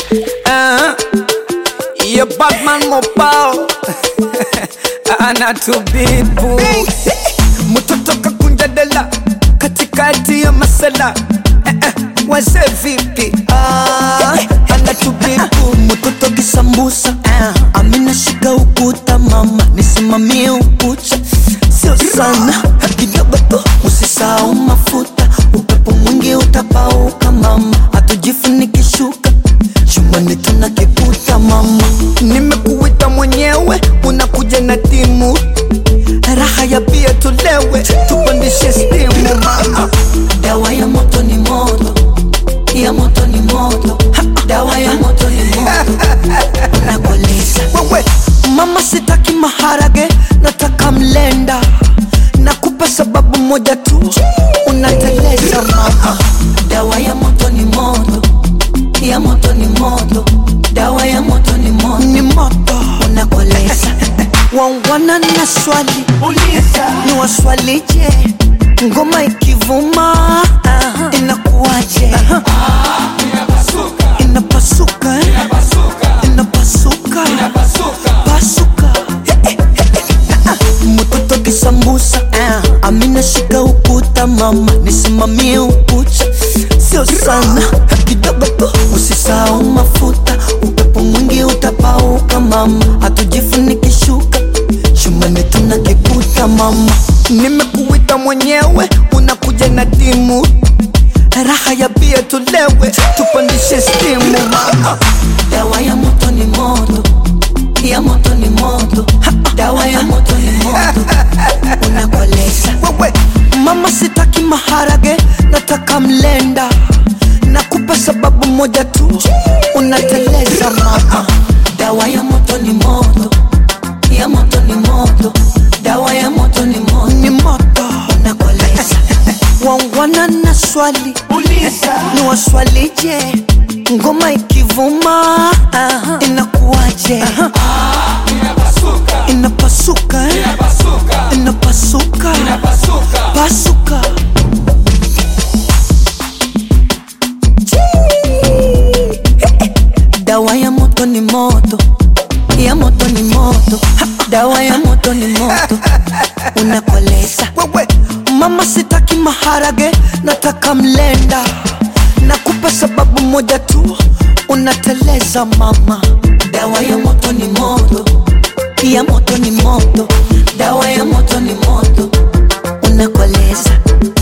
Uh, your Batman mobile anatubibu mtoto kakunja dela katikati ya masala eh, eh, wazee vipi ah, anatubibu mtoto kisambusa amina shika ukuta mama nisimamie ukucha sio sana kidogo tu usisahau mafuta upepo mwingi utapauka mama hatujifuniki shuka chumbani tuna kiputa mama nimekuita mwenyewe unakuja na timu raha ya bia tulewe tupandishe stimu mama dawa ya moto ni moto ya moto ni moto dawa ya moto ni moto nakoleza wewe mama sitaki maharage nataka mlenda nakupa sababu moja tu unateleza mama dawa ya moto ni moto ya moto ni moto dawa ya moto ni moto ni moto unakoleza wangwana na swali ni waswalije ngoma ikivuma inakuwaje inapasuka eh? inapasuka pasuka mtoto kisambusa amina shika ukuta mama nisimamie ukucha sio sana kidogo tu usisahau mafuta upepo mwingi utapauka mama hatujifuniki shuka shumani tuna kiputa mama nimekuita mwenyewe unakuja na timu raha ya bia tulewe tupandishe stimu mama dawa ya moto ni moto ya moto ni moto dawa ya moto ni moto unakoleza wewe mama sitaki maharage nataka mlenda nakupa sababu moja tu unateleza mama dawa ya moto ni moto ya moto ni moto dawa ya moto ni moto ni moto unakoleza wangwana na swali ni waswalije ngoma ikivuma inakuwaje inapasuka eh? inapasuka pasuka dawa ya moto ni moto ya moto ni moto dawa ya moto ni moto unakoleza wewe mama sitaki maharage nataka mlenda nakupa sababu moja tu unateleza mama dawa ya moto ni moto ya moto ni moto dawa ya moto ni moto unakoleza